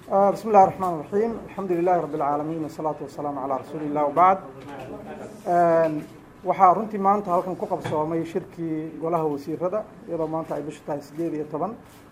bismi illahi raxmaan raxiim alxamdu lilahi rabi اlcaalamiin wasalaatu wasalaamu calaa rasuuli illah wabacd waxaa runtii maanta halkan ku qabsoomay shirkii golaha wasiirada iyadoo maanta ay bishu tahay sideed iyo toban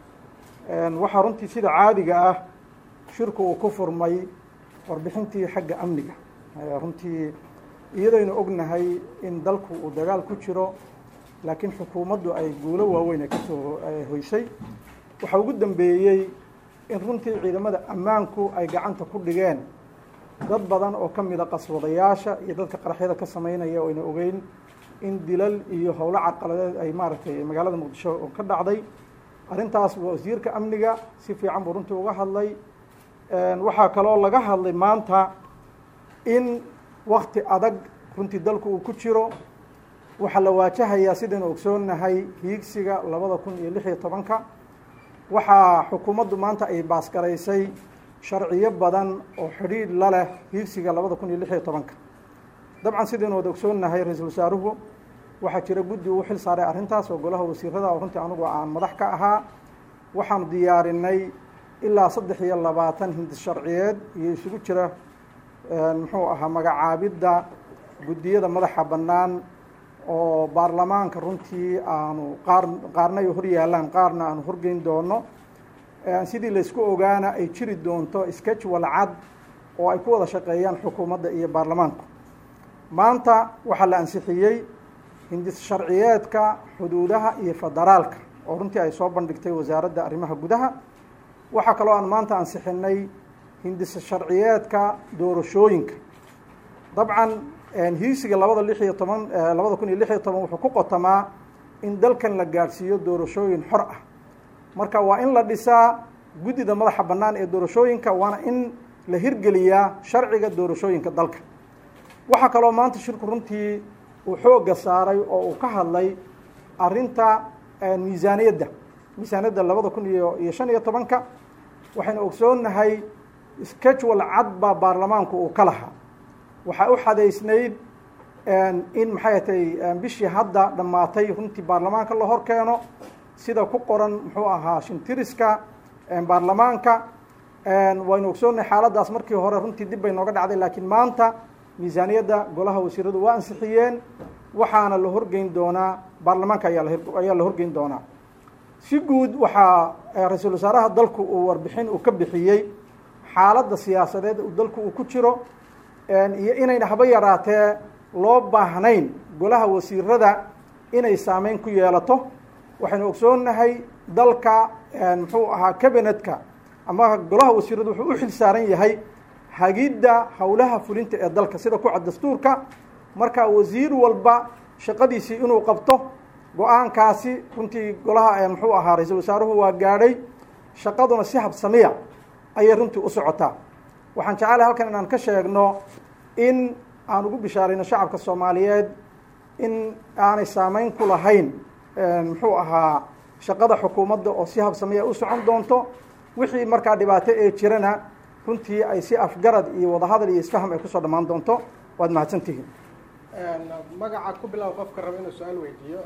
waxaa runtii sida caadiga ah shirku uu ku furmay warbixintii xagga amniga runtii iyadaynu ognahay in dalku uu dagaal ku jiro laakiin xukuumaddu ay guulo waaweyn ay kasoo hoysay waxaa ugu dambeeyey in runtii ciidamada ammaanku ay gacanta ku dhigeen dad badan oo ka mida qaswadayaasha iyo dadka qaraxyada ka sameynaya oo ayna ogeyn in dilal iyo howlo carqaladeed ay maaragtay magaalada muqdisho oo ka dhacday arrintaas wasiirka amniga si fiican buu runtii uga hadlay waxaa kaloo laga hadlay maanta in wakti adag runtii dalku uu ku jiro waxaa la waajahayaa sidaynu ogsoonnahay hiigsiga labada kun iyo lix iyo tobanka waxaa xukuumaddu maanta ay baasgaraysay sharciyo badan oo xidhiidh la leh hiigsiga labada kun iyo lix iyo tobanka dabcan sidaynu wada ogsoonnahay ra-iisul wasaaruhu waxaa jira guddi uu xil saaray arrintaas oo golaha wasiirada oo runtii anugu aan madax ka ahaa waxaanu diyaarinay ilaa saddex iyo labaatan hindis sharciyeed iyo isugu jira muxuu ahaa magacaabidda guddiyada madaxa bannaan oo baarlamaanka runtii aanu qaar qaarna ay hor yaallaan qaarna aanu horgeyn doono sidii laysku ogaana ay jiri doonto sketchwal cad oo ay ku wada shaqeeyaan xukuumadda iyo baarlamaanku maanta waxaa la ansixiyey hindis sharciyeedka xuduudaha iyo federaalka oo runtii ay soo bandhigtay wasaaradda arrimaha gudaha waxaa kaloo aan maanta ansixinay hindis sharciyeedka doorashooyinka dabcan hiigsiga labada lix iyo toban labada kun iyo lix iyo toban wuxuu ku qotamaa in dalkan la gaadhsiiyo doorashooyin xor ah marka waa in la dhisaa guddida madaxa bannaan ee doorashooyinka waana in la hirgeliyaa sharciga doorashooyinka dalka waxaa kaloo maanta shirku runtii uu xoogga saaray oo uu ka hadlay arrinta miisaaniyadda miisaaniyadda labada kun iyo iyo shan iyo tobanka waxaynu ogsoonnahay schedule cad baa baarlamaanku uu ka lahaa waxaa u xadaysnayd in maxay atay bishii hadda dhammaatay runtii baarlamaanka la hor keeno sida ku qoran muxuu ahaa shintiriska baarlamaanka waynu ogsoonnahay xaaladdaas markii hore runtii dib bay nooga dhacday laakiin maanta miisaaniyadda golaha wasiiradu waa ansixiyeen waxaana la horgeyn doonaa baarlamaanka ayaa ayaa la horgeyn doonaa si guud waxaa ra-iisul wasaaraha dalku uu warbixin uu ka bixiyey xaaladda siyaasadeed dalku uu ku jiro iyo inayna haba yaraatee loo baahnayn golaha wasiirada inay saameyn ku yeelato waxaynu ogsoonnahay dalka muxuu ahaa cabinetka ama golaha wasiiradu wuxuu u xil saaran yahay hagidda howlaha fulinta ee dalka sida ku cad dastuurka marka wasiir walba shaqadiisii inuu qabto go-aankaasi runtii golaha muxuu ahaa ra-iisul wasaaruhu waa gaadhay shaqaduna si habsamiya ayay runtii u socotaa waxaan jecelahay halkan inaan ka sheegno in aan ugu bishaarayno shacabka soomaaliyeed in aanay saameyn ku lahayn muxuu ahaa shaqada xukuumadda oo si habsamiya u socon doonto wixii markaa dhibaato ee jirana runtii ay si afgarad iyo wadahadal iyo isfaham ay kusoo dhammaan doonto waad mahadsantihiin magaca ku bilow qofka raba inuu su-aal weydiiyo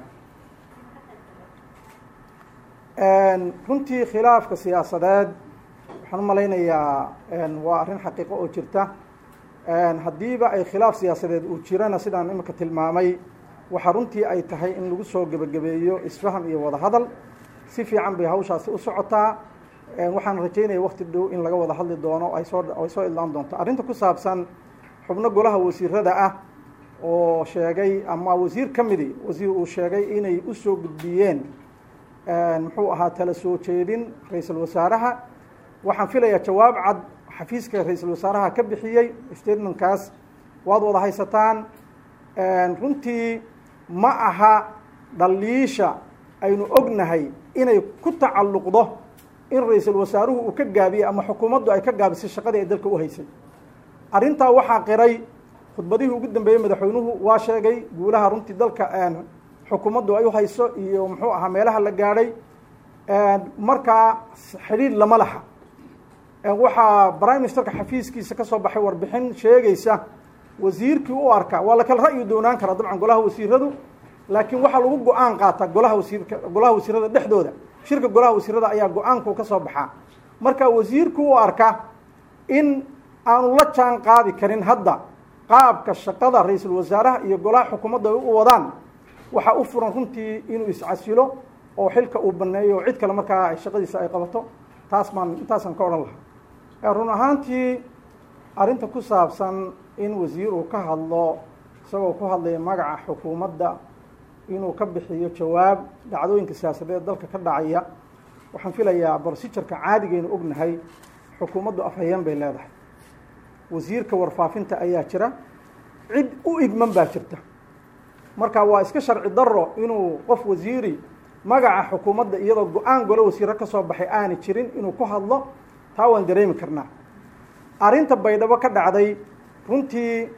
runtii khilaafka siyaasadeed waxaan u malaynayaa waa arrin xaqiiqo oo jirta haddiiba ay khilaaf siyaasadeed uu jirana sidaan imika tilmaamay waxaa runtii ay tahay in lagu soo gebagabeeyo isfaham iyo wadahadal si fiican bay hawshaasi u socotaa waxaan rajaynaya wakti dhow in laga wada hadli doono ay soo ay soo idlaan doonto arrinta ku saabsan xubno golaha wasiirada ah oo sheegay ama wasiir ka midi wasiir uu sheegay inay usoo gudbiyeen muxuu ahaa tala soo jeedin ra-iisul wasaaraha waxaan filayaa jawaab cad xafiiska ra-iisul wasaaraha ka bixiyey statementkaas waad wada haysataan runtii ma aha dhaliisha aynu ognahay inay ku tacalluqdo in ra-iisul wasaaruhu uu ka gaabiyey ama xukuumaddu ay ka gaabisay shaqadii ay dalka u haysay arrintaa waxaa qiray khudbadihii ugu dambeeyey madaxweynuhu waa sheegay guulaha runtii dalka xukuumaddu ay u hayso iyo muxuu ahaa meelaha la gaadhay markaa xidhiidh lama laha waxaa prime ministerka xafiiskiisa ka soo baxay warbixin sheegaysa wasiirkii u arka waa la kala ra'yi doonaan karaa dabcan golaha wasiiradu laakiin waxaa lagu go-aan qaataa golaha wasiirka golaha wasiirada dhexdooda shirka golaha wasiirada ayaa go-aanku ka soo baxaa marka wasiirku u arka in aanu la jaan qaadi karin hadda qaabka shaqada ra-iisul wasaaraha iyo golaha xukuumadda ay u wadaan waxaa u furan runtii inuu iscasilo oo xilka uu baneeyo oo cid kale markaa shaqadiisa ay qabato taas baan intaasaan ka odhan lahaa run ahaantii arrinta ku saabsan in wasiir uu ka hadlo isagoo ku hadlaya magaca xukuumadda inuu ka bixiyo jawaab dhacdooyinka siyaasadeed dalka ka dhacaya waxaan filayaa brosijarka caadigaynu ognahay xukuumaddu afhayeen bay leedahay wasiirka warfaafinta ayaa jira cid u idman baa jirta marka waa iska sharci daro inuu qof wasiiri magaca xukuumadda iyadoo go-aan golo wasiiro ka soo baxay aani jirin inuu ku hadlo taa waan dareemi karnaa arrinta baydhabo ka dhacday runtii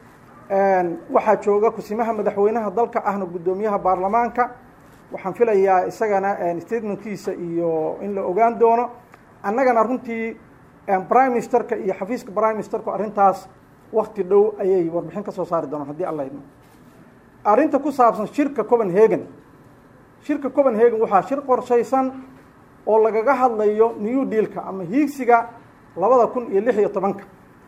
waxaa jooga kusimaha madaxweynaha dalka ahna guddoomiyaha baarlamaanka waxaan filayaa isagana statementkiisa iyo in la ogaan doono annagana runtii prime ministerka iyo xafiiska prime ministerku arrintaas wakti dhow ayay warbixin ka soo saari doonaan haddii alla idmo arrinta ku saabsan shirka copenhagen shirka copenhagen waxaa shir qorshaysan oo lagaga hadlayo new dealka ama hiigsiga labada kun iyo lix iyo tobanka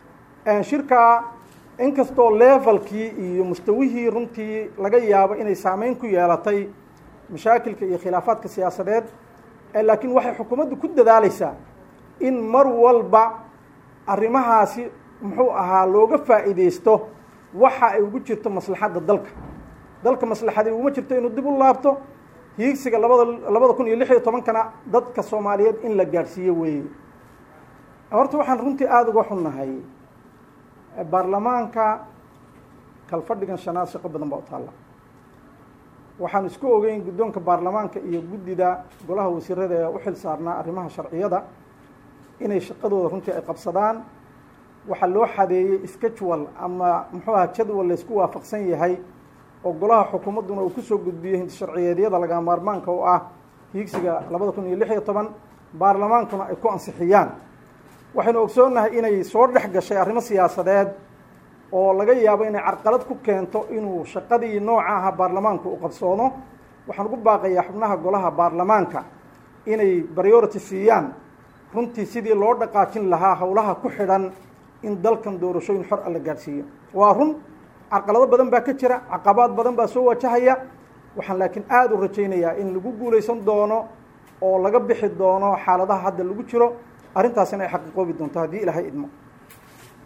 shirka inkastoo levelkii iyo mustawihii runtii laga yaabo inay saameyn ku yeelatay mashaakilka iyo khilaafaadka siyaasadeed laakiin waxay xukuumaddu ku dadaaleysaa in mar walba arrimahaasi muxuu ahaa looga faa'iideysto waxa ay ugu jirto maslaxadda dalka dalka maslaxadii uguma jirto inuu dib u laabto hiigsiga labada labada kun iyo lix iyo tobankana dadka soomaaliyeed in la gaadhsiiyo weeye horta waxaan runtii aada uga xunnahay baarlamaanka kalfadhigan shanaad shaqo badan baa u taalla waxaan isku ogeyn guddoonka baarlamaanka iyo guddida golaha wasiirada ee u xil saarnaa arrimaha sharciyada inay shaqadooda runtii ay qabsadaan waxaa loo xadeeyey schedule ama muxuu aha jadwal laysku waafaqsan yahay oo golaha xukuumadduna uu kusoo gudbiyey hintisharciyeedyada laga maarmaanka oo ah hiigsiga labada kun iyo lix iyo toban baarlamaankuna ay ku ansixiyaan waxaynu ogsoonnahay inay soo dhex gashay arrimo siyaasadeed oo laga yaabo inay carqalad ku keento inuu shaqadii nooca aha baarlamaanku u qabsoono waxaan ugu baaqayaa xubnaha golaha baarlamaanka inay priority siiyaan runtii sidii loo dhaqaajin lahaa howlaha ku xidhan in dalkan doorashooyin xor a la gaadhsiiyo waa run carqalado badan baa ka jira caqabaad badan baa soo wajahaya waxaan laakiin aada u rajaynayaa in lagu guulaysan doono oo laga bixi doono xaaladaha hadda lagu jiro arrintaasina ay xaqiiqoobi doonto haddii ilaahay idmo